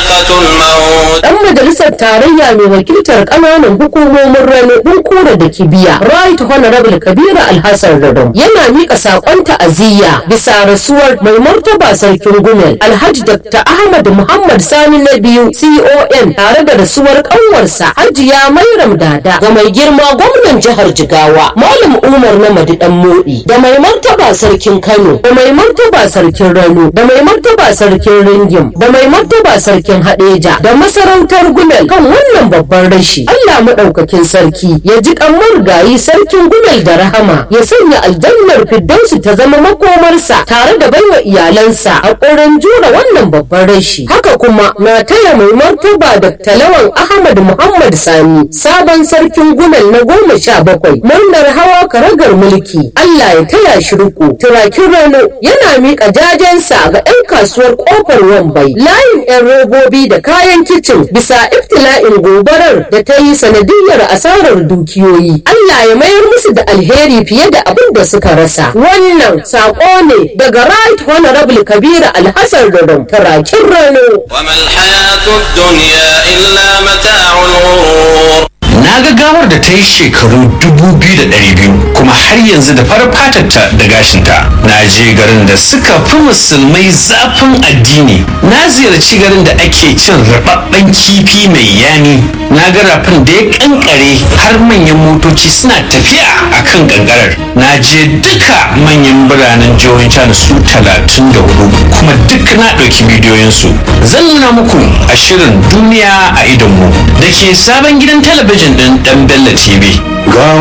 ذائقة الموت dan majalisar tarayya mai wakiltar kananan hukumomin rano bunkura da kibiya right honorable kabira alhassan radon yana mika sakon ta'aziyya bisa rasuwar mai martaba sarkin gumel alhaji dr ahmad muhammad sani na biyu con tare da rasuwar kanwarsa hajiya mairam dada ga mai girma gwamnan jihar jigawa malam umar na madidan modi da mai martaba sarkin kano da mai martaba sarkin rano da mai martaba sarkin ringim da mai martaba sarkin hadeja da masarautar gumel kan wannan babban rashi allah maɗaukakin sarki ya ji kamar gayi sarkin gumel da rahama ya sanya aljannar firdausi ta zama makomarsa tare da baiwa iyalansa a ƙorin jura wannan babban rashi haka kuma na taya mai martaba da talawan ahmad muhammad sani sabon sarkin gumel na goma sha bakwai murnar hawa karagar mulki allah ya taya shi riko turakin rano yana miƙa jajensa ga 'yan kasuwar ƙofar wambai layin 'yan robobi da kayan kicin bisa iftila'in gobarar da ta yi sanadiyar asarar dukiyoyi allah ya mayar musu da alheri fiye da abin da suka rasa wannan saƙo ne daga right honorable kabira alhassan radon turakin rano وما الحياة الدنيا إلا متاع الغرور na ga gawar da ta yi shekaru 2,200 kuma har yanzu da farar fatarta da gashinta na je garin da suka fi musulmai zafin addini na ziyarci garin da ake cin rababben kifi mai yami na ga rafin da ya kankare har manyan motoci suna tafiya a kan kankarar na je duka manyan biranen jihohin can su 34 kuma duk na ɗauki bidiyoyinsu zan nuna muku a shirin duniya a idonmu da ke sabon gidan talabijin ɗin ɗan Bello TV.